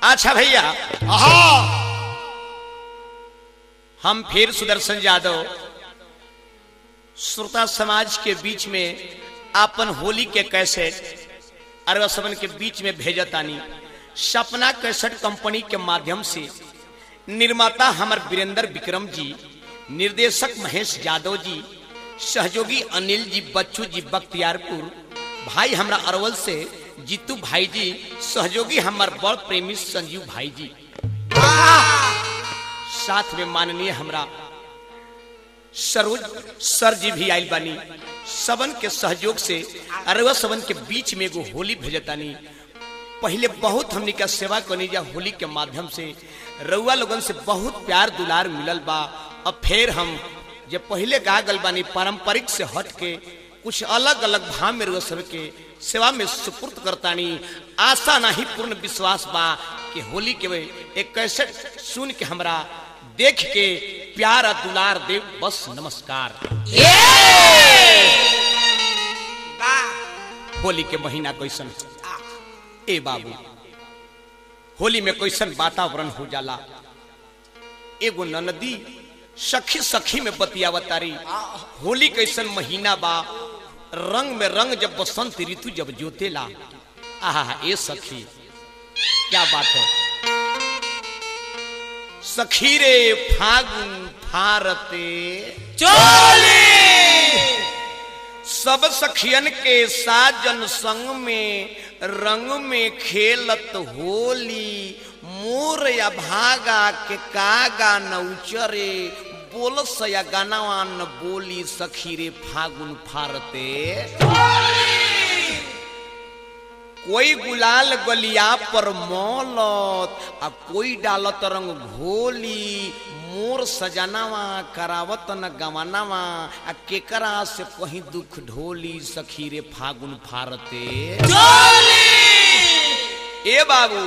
अच्छा भैया आहा हम फिर सुदर्शन यादव श्रोता समाज के बीच में आपन होली के कैसेट अरवा सबन के बीच में भेजतानी सपना कैसेट कंपनी के माध्यम से निर्माता हमर वीरेंद्र विक्रम जी निर्देशक महेश यादव जी सहयोगी अनिल जी बच्चू जी बख्तियारपुर भाई हमरा अरवल से जीतू भाई जी सहयोगी हमर बड़ प्रेमी संजीव भाई जी साथ में माननीय हमरा सरोज सर जी भी आयल बानी सबन के सहयोग से अरवा सबन के बीच में एगो होली भेजतानी पहले बहुत हमनी का सेवा करनी जा होली के माध्यम से रउआ लोगन से बहुत प्यार दुलार मिलल बा अब फिर हम जे पहले गा गल बानी पारंपरिक से हट के कुछ अलग अलग भाव में रउआ सब के सेवा में सुपुर्द करतानी आशा नहीं पूर्ण विश्वास बा कि होली के वे एक कैसेट सुन के हमरा देख के प्यार आ दुलार देव बस नमस्कार होली के महीना कैसन ए बाबू होली में कैसन वातावरण हो जाला एगो ननदी सखी सखी में बतियावतारी होली कैसन महीना बा रंग में रंग जब बसंत ऋतु जब जोतेला आहा ए सखी क्या बात है सखी रे फागुन फारते सब सखियन के साजन संग में रंग में खेलत होली मोर या भागा के कागा नौचरे बोलस या गानावा न बोली सखी रे फागुन फारते कोई गुलाल गलिया पर मौलत आ कोई डालत रंग घोली मोर सजनावा करावत न गवनावा आ केकरा से कहीं दुख ढोली सखी रे फागुन फारते ए बाबू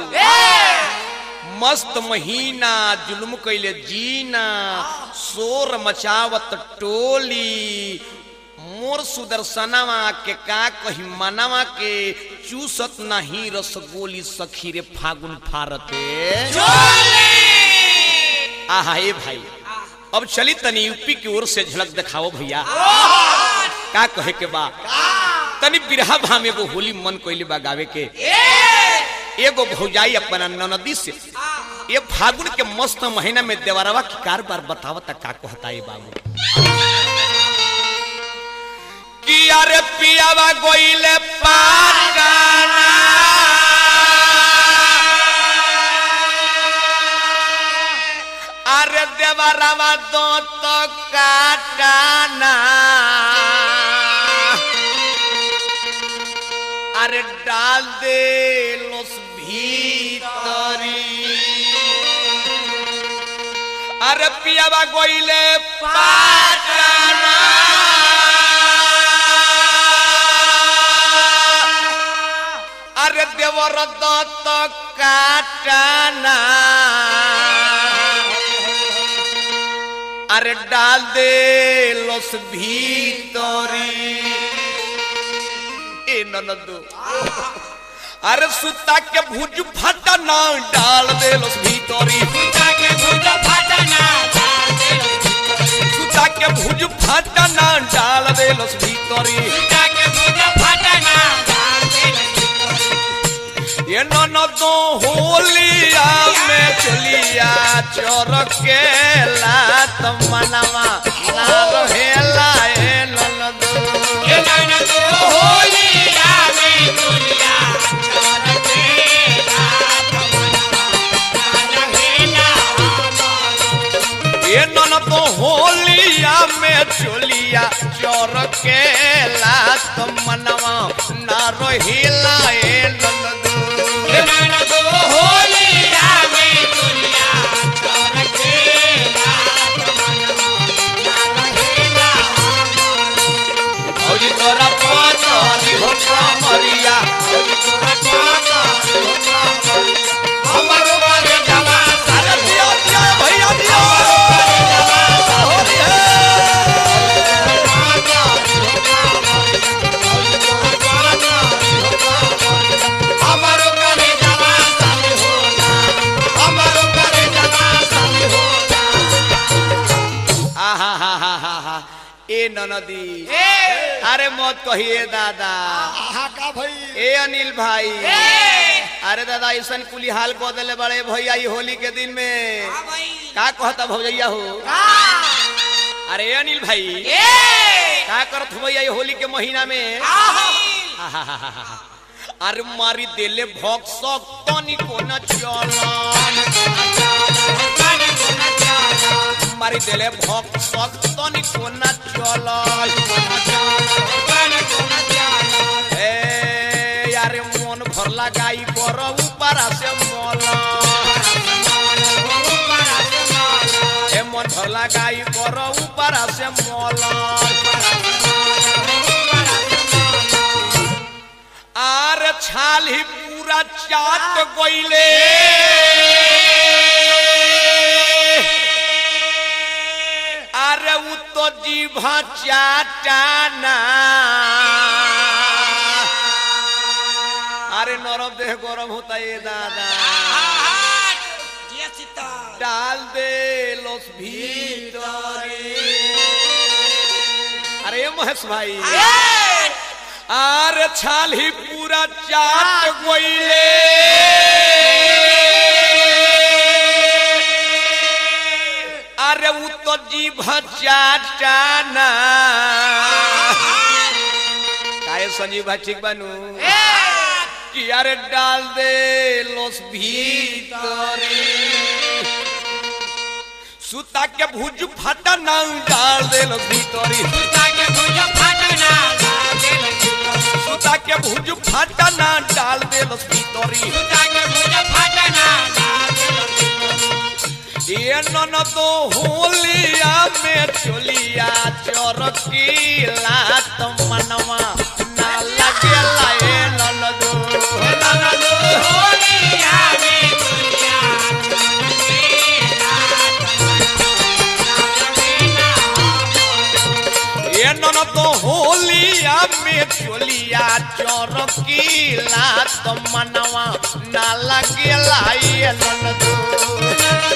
मस्त महीना जुल्म कैले जीना शोर मचावत टोली मोर सुदर्शनवा के का कही मनवा के चूसत नहीं रसगोली सखी रे फागुन फारते आहा ए भाई अब चली तनी यूपी की ओर से झलक दिखाओ भैया का कहे के बा तनी बिरहा भाम एगो होली मन कोइले बा गावे के एगो भौजाई अपना ननदी से ये फागुन के मस्त महीना में देवरवा की कारबार बतावता का कहता ये बाबू कि अरे पियावा गोइले पागाना अरे देवरवा दो तो काटाना अरे डाल दे लोस भीतरी अरे पियावा गोइले पाटाना अरे देवर दत्त काटाना अरे डाल दे लोस भीतरी ए ननदो अरे सुता के भुज फटा ना डाल दे लोस भीतरी सुता के भुज फटा ना डाल दे लोस भीतरी ये ननदो होलिया में चलिया चोर के लात मनवा ना रहेला ए ननदो ये ननदो होलिया में चलिया चोर के लात मनवा ना रहेला ए ननदो औरी तोरा पातरी हो मरिया औरी तोरा पातरी हो मरिया हमारो बारे जवा सारा दिया दिया भैया दिया होली है ए ननदी अरे मत कहिए दादा आहा का भाई ए अनिल भाई अरे दादा ऐसा कुली हाल कह दिले बड़े भैया ई होली के दिन में का कहता भौजैया हो अरे ए अनिल भाई का करत हो भैया ई होली के महीना में अरे मारी देले भोग सब तनी को न चलन मारी देले भोग सब तनी को न चलन ए यारे मन भर लगाई कर ऊपर से मोला ए मन भर लगाई कर ऊपर से मोला आर छाल ही पूरा चाट गइले अरे उ तो जीभा चाटाना अरे नरम देह गरम होता ये दादा डाल दे लोस भीतरे अरे ये महेश भाई आर छाल ही पूरा चाट गइले अरे उ तो जीभ चाटाना काहे संजीव भाई ठीक बनू कि अरे डाल दे लोस भीतरे सुता के भुज फटा ना डाल दे लोस भीतरी सुता के भुज फटा ना डाल दे लोस भीतरी ये नन तो होलिया में चोलिया चरकीला तो मनवा ना लगेला ए नन दो नन दो ये नन तो होलिया में चोलिया चरकीला तो मनवा ना लगेला ए नन दो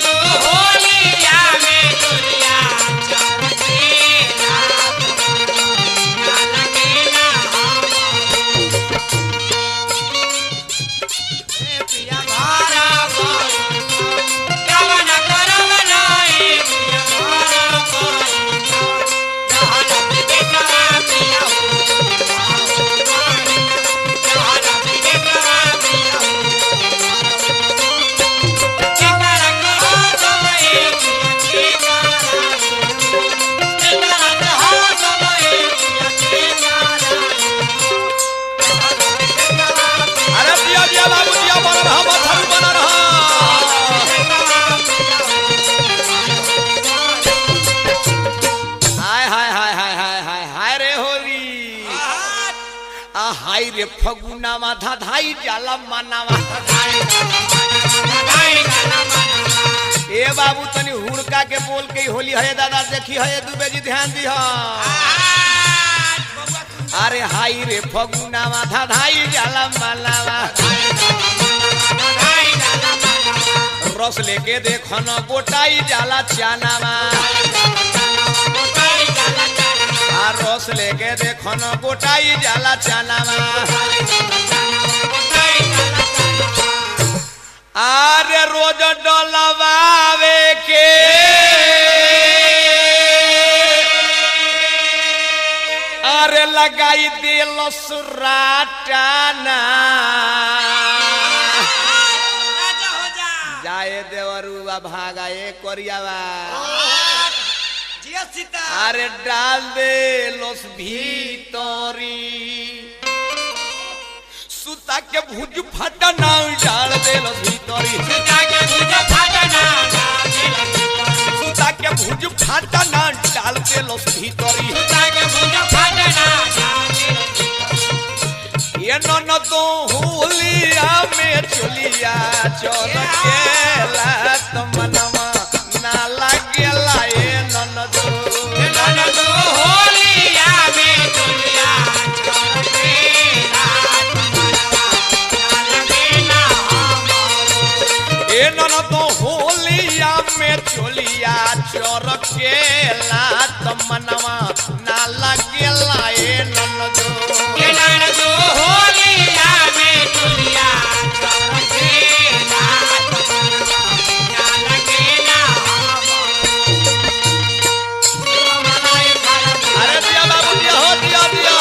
अरे दिया दिया बाबू दिया बना रहा बथरू बना रहा हाय हाय हाय हाय हाय हाय हाय रे होली आ हाय रे फगुना माथा धाई जाला मनावा ए बाबू तनी हुड़का के बोल के होली है दादा देखी है दुबे जी ध्यान दी अरे हाय रे फगुना माथा धाई जाला मनावा रस लेके देखो न गोटाई जाला चानावा आ रस लेके देखो न गोटाई जाला चानावा आरे रोज डलवावे के अरे लगाई दिल सुराटाना जाए देवरुआ भागा ए कोरियावा अरे डाल दे लोस भीतरी सुता के भुज फटा ना डाल दे लोस भीतरी सुता के भुज फटा ना डाल दे लोस भीतरी ये नन तो होलिया में चलिया चल केला तो मनवा ना लागेला ए नन दो ए नन तो होलिया में चलिया चल केला तो मनवा ना ननदो के नान दो होलिया में चोलिया चरकेला ना लगेला मलाई खाला अरे दिया बाबू दिया हो दिया दिया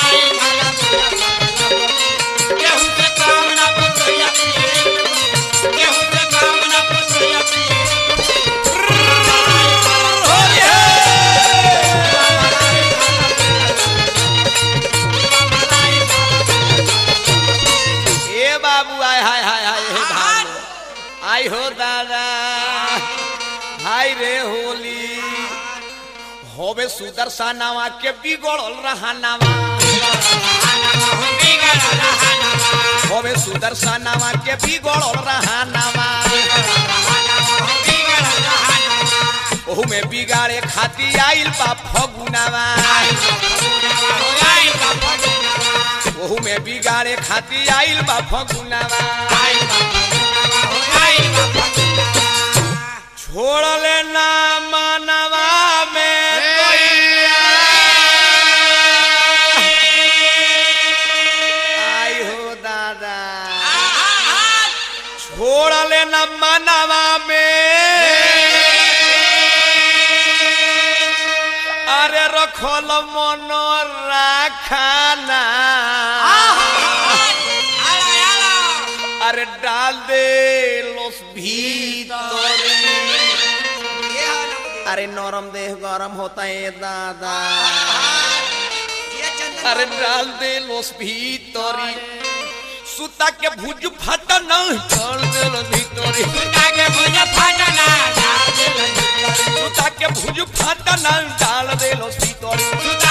गेहूं से काम ना पतोया पिए गेहूं से काम ना पतोया पिए होली है ए बाबू आय हाय हाय हाय हे बाबू आई हो दादा हाय रे होली होबे सुदर्शनावा के बिगड़ल रहानावा होबे सुदर्शनावा के बिगड़ल रहानावा ओहू में बिगाड़े खाती आइल बा फगुनावा ओहू में बिगाड़े खाती आइल बा फगुनावा छोड़ले ना मानवा में कोइया। आई हो दादा छोड़ले ना मानवा में अरे रखल मन राखाना अरे डाल दे लोस भीतर अरे नरम देह गरम होता है दादा अरे डाल दे लोस भीतरी सुता के भुज फटा न डाल दे लो भीतरी सुता के भुज फटा न डाल दे लो भीतरी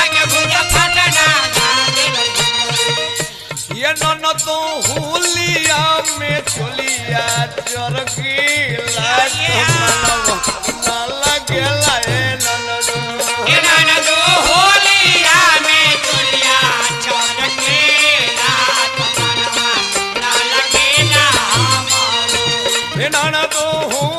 ये नन तो हुलिया में चलिया चरकीला ना लगेला ए नन हे नाना तो